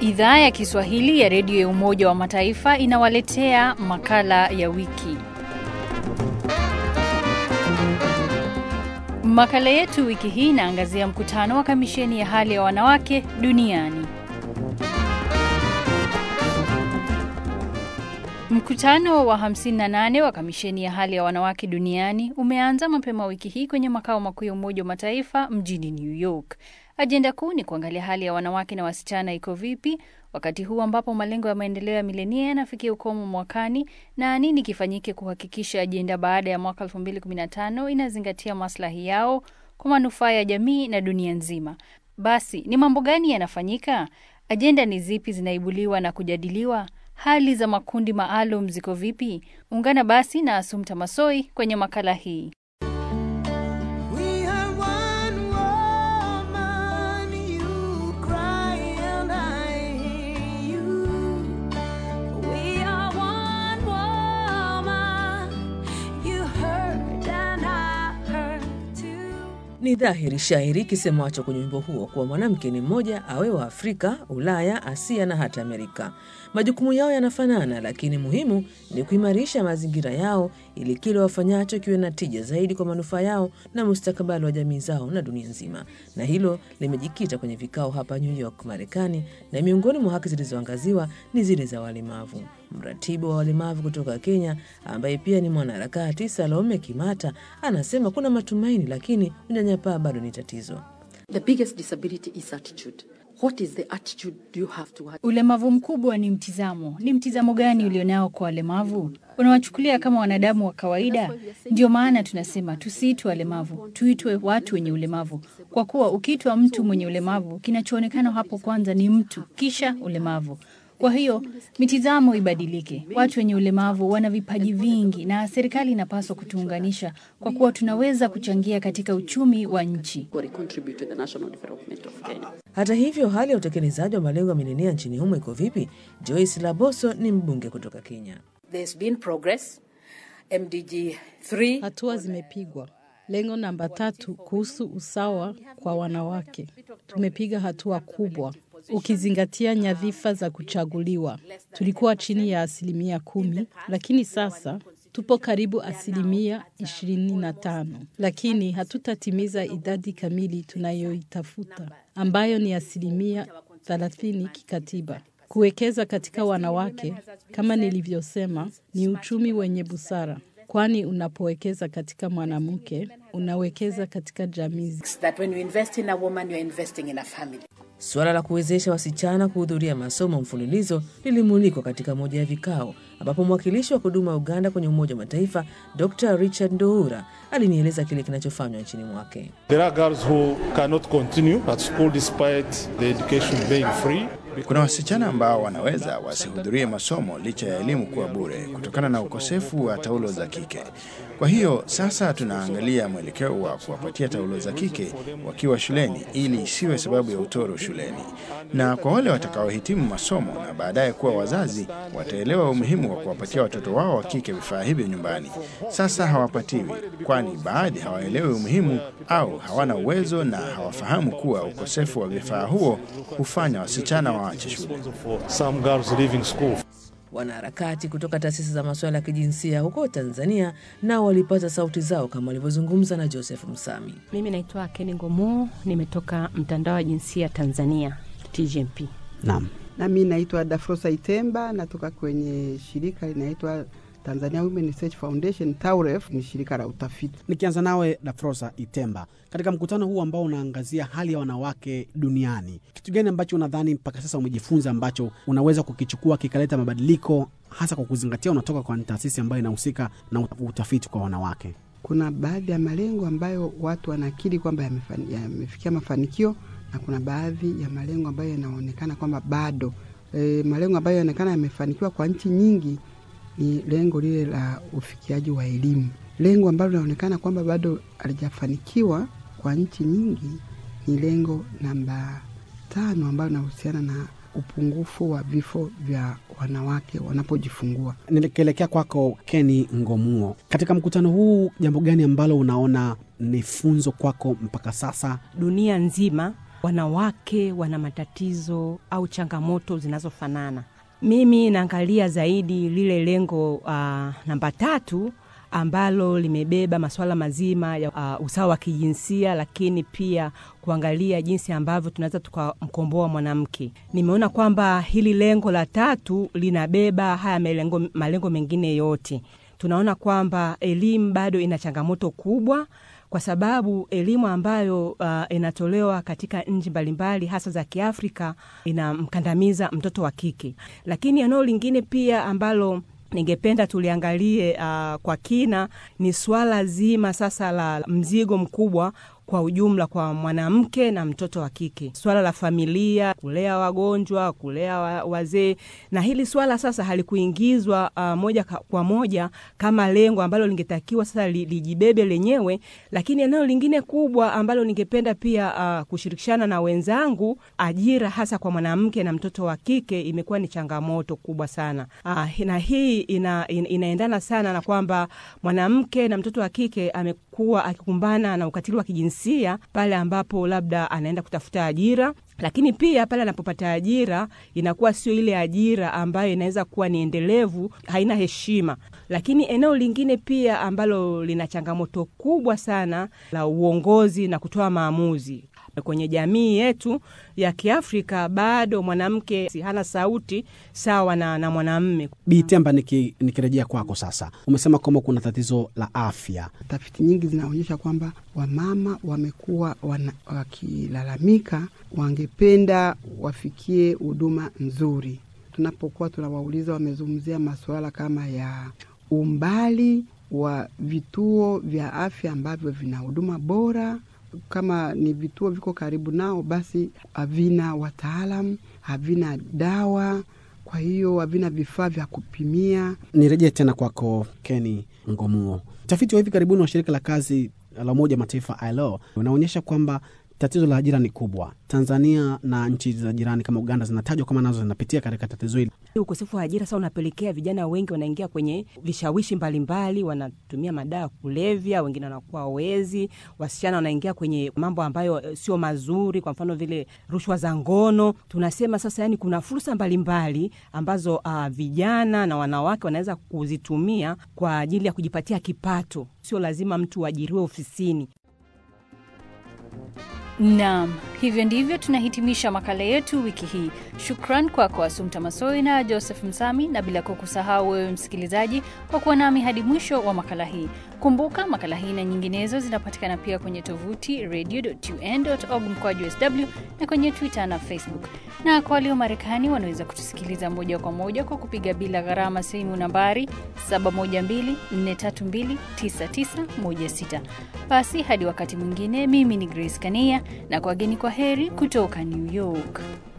Idhaa ya Kiswahili ya redio ya Umoja wa Mataifa inawaletea makala ya wiki. Makala yetu wiki hii inaangazia mkutano wa kamisheni ya hali ya wanawake duniani. Mkutano wa 58 wa kamisheni ya hali ya wanawake duniani umeanza mapema wiki hii kwenye makao makuu ya Umoja wa Mataifa mjini New York. Ajenda kuu ni kuangalia hali ya wanawake na wasichana iko vipi wakati huu ambapo malengo ya maendeleo ya milenia yanafikia ukomo mwakani na nini kifanyike kuhakikisha ajenda baada ya mwaka 2015 inazingatia maslahi yao kwa manufaa ya jamii na dunia nzima. Basi ni mambo gani yanafanyika? Ajenda ni zipi zinaibuliwa na kujadiliwa? Hali za makundi maalum ziko vipi? Ungana basi na Asumta Masoi kwenye makala hii. We are one woman, you cry and I hear you. We are one woman, you hurt and I hurt too. Ni dhahiri shairi kisemacho kwenye wimbo huo kuwa mwanamke ni mmoja, awe wa Afrika, Ulaya, Asia na hata Amerika. Majukumu yao yanafanana, lakini muhimu ni kuimarisha mazingira yao ili kile wafanyacho kiwe na tija zaidi kwa manufaa yao na mustakabali wa jamii zao na dunia nzima. Na hilo limejikita kwenye vikao hapa New York, Marekani, na miongoni mwa haki zilizoangaziwa ni zile za walemavu. Mratibu wa walemavu kutoka Kenya ambaye pia ni mwanaharakati Salome Kimata anasema kuna matumaini, lakini unyanyapaa bado ni tatizo. The biggest disability is attitude. What is the attitude you have to have? Ulemavu mkubwa ni mtizamo. Ni mtizamo gani ulionao kwa walemavu? Unawachukulia kama wanadamu wa kawaida? Ndio maana tunasema tusiitwe walemavu, tuitwe watu wenye ulemavu, kwa kuwa ukiitwa mtu mwenye ulemavu, kinachoonekana hapo kwanza ni mtu, kisha ulemavu. Kwa hiyo mitizamo ibadilike. Watu wenye ulemavu wana vipaji vingi, na serikali inapaswa kutuunganisha, kwa kuwa tunaweza kuchangia katika uchumi wa nchi. Or contribute to the national development of Kenya. Hata hivyo, hali ya utekelezaji wa malengo ya milenia nchini humo iko vipi? Joyce Laboso ni mbunge kutoka Kenya. There's been progress. MDG 3 Hatua zimepigwa. Lengo namba tatu kuhusu usawa kwa wanawake, tumepiga hatua kubwa ukizingatia nyadhifa za kuchaguliwa. Tulikuwa chini ya asilimia kumi, lakini sasa tupo karibu asilimia ishirini na tano, lakini hatutatimiza idadi kamili tunayoitafuta ambayo ni asilimia thelathini kikatiba. Kuwekeza katika wanawake, kama nilivyosema, ni uchumi wenye busara, kwani unapowekeza katika mwanamke unawekeza katika jamii. that when you invest in a woman, you're investing in a family. Suala la kuwezesha wasichana kuhudhuria masomo mfululizo lilimulikwa katika moja ya vikao ambapo mwakilishi wa kudumu wa Uganda kwenye Umoja wa Mataifa Dr Richard Ndoura alinieleza kile kinachofanywa nchini mwake. There are girls who cannot continue at school despite the education being free. Kuna wasichana ambao wanaweza wasihudhurie masomo licha ya elimu kuwa bure kutokana na ukosefu wa taulo za kike. Kwa hiyo sasa tunaangalia mwelekeo wa kuwapatia taulo za kike wakiwa shuleni ili isiwe sababu ya utoro shuleni. Na kwa wale watakaohitimu masomo na baadaye kuwa wazazi, wataelewa umuhimu wa kuwapatia watoto wao wa kike vifaa hivyo nyumbani. Sasa hawapatiwi, kwani baadhi hawaelewi umuhimu au hawana uwezo na hawafahamu kuwa ukosefu wa vifaa huo hufanya wasichana waache shule. For some girls leaving school. Wanaharakati kutoka taasisi za masuala ya kijinsia huko Tanzania nao walipata sauti zao kama walivyozungumza na Joseph Msami. Mimi naitwa Keni Ngomo, nimetoka mtandao wa jinsia Tanzania TGMP. Naam. Nami naitwa Dafrosa Itemba, natoka kwenye shirika linaitwa Tanzania Women Research Foundation TAUREF, ni shirika la utafiti. Nikianza nawe Dafrosa Itemba, katika mkutano huu ambao unaangazia hali ya wanawake duniani, kitu gani ambacho unadhani mpaka sasa umejifunza ambacho unaweza kukichukua kikaleta mabadiliko, hasa kwa kuzingatia unatoka kwa taasisi ambayo inahusika na utafiti kwa wanawake? Kuna baadhi ya malengo ambayo watu wanakiri kwamba yamefani- yamefikia mafanikio na kuna baadhi ya malengo ambayo yanaonekana kwamba bado. E, malengo ambayo yanaonekana yamefanikiwa kwa nchi nyingi ni lengo lile la ufikiaji wa elimu. Lengo ambalo linaonekana kwamba bado halijafanikiwa kwa nchi nyingi ni lengo namba tano ambalo linahusiana na upungufu wa vifo vya wanawake wanapojifungua. Nikielekea kwako Keni Ngomuo, katika mkutano huu, jambo gani ambalo unaona ni funzo kwako mpaka sasa? Dunia nzima wanawake wana matatizo au changamoto zinazofanana. Mimi naangalia zaidi lile lengo uh, namba tatu ambalo limebeba masuala mazima ya uh, usawa wa kijinsia, lakini pia kuangalia jinsi ambavyo tunaweza tukamkomboa mwanamke. Nimeona kwamba hili lengo la tatu linabeba haya malengo, malengo mengine yote. Tunaona kwamba elimu bado ina changamoto kubwa kwa sababu elimu ambayo uh, inatolewa katika nchi mbalimbali hasa za Kiafrika inamkandamiza mtoto wa kike. Lakini eneo lingine pia ambalo ningependa tuliangalie uh, kwa kina ni swala zima sasa la mzigo mkubwa kwa ujumla kwa mwanamke na mtoto wa kike, swala la familia, kulea wagonjwa, kulea wa, wazee. Na hili swala sasa halikuingizwa uh, moja kwa moja kama lengo ambalo lingetakiwa sasa li, lijibebe lenyewe, lakini eneo lingine kubwa ambalo ningependa pia uh, kushirikishana na wenzangu, ajira hasa kwa mwanamke na mtoto wa kike imekuwa ni changamoto kubwa sana uh, na hii ina, ina, inaendana sana na kwamba mwanamke na mtoto wa kike amekuwa akikumbana na ukatili wa kijinsia jinsia pale ambapo labda anaenda kutafuta ajira lakini pia pale anapopata ajira inakuwa sio ile ajira ambayo inaweza kuwa ni endelevu, haina heshima. Lakini eneo lingine pia ambalo lina changamoto kubwa sana la uongozi na kutoa maamuzi kwenye jamii yetu ya Kiafrika, bado mwanamke hana sauti sawa na, na mwanamme. Bitemba, niki, nikirejea kwako sasa, umesema kwamba kuna tatizo la afya. Tafiti nyingi zinaonyesha kwamba wamama wamekuwa wakilalamika, wangependa wafikie huduma nzuri. Tunapokuwa tunawauliza, wamezungumzia masuala kama ya umbali wa vituo vya afya ambavyo vina huduma bora kama ni vituo viko karibu nao, basi havina wataalam, havina dawa, kwa hiyo havina vifaa vya kupimia. Nirejee tena kwako Keni Ngomuo. Utafiti wa hivi karibuni wa shirika la kazi la Umoja Mataifa ILO unaonyesha kwamba tatizo la ajira ni kubwa. Tanzania na nchi za jirani kama Uganda zinatajwa kama nazo zinapitia katika tatizo hili. Ukosefu wa ajira sasa unapelekea vijana wengi wanaingia kwenye vishawishi mbalimbali, wanatumia madawa ya kulevya, wengine wanakuwa wezi, wasichana wanaingia kwenye mambo ambayo sio mazuri, kwa mfano vile rushwa za ngono. Tunasema sasa, yani kuna fursa mbalimbali ambazo uh, vijana na wanawake wanaweza kuzitumia kwa ajili ya kujipatia kipato. Sio lazima mtu uajiriwe ofisini. Naam, hivyo ndivyo tunahitimisha makala yetu wiki hii. Shukran kwako kwa Asumta Masoi na Joseph Msami, na bila kukusahau wewe msikilizaji kwa kuwa nami hadi mwisho wa makala hii. Kumbuka makala hii na nyinginezo zinapatikana pia kwenye tovuti radio.un.org mkwaju sw na kwenye Twitter na Facebook. Na kwa walio Marekani wanaweza kutusikiliza moja kwa moja kwa kupiga bila gharama simu nambari 712-432-9916. Basi hadi wakati mwingine, mimi ni Grace Kania na kwa geni, kwa heri kutoka New York.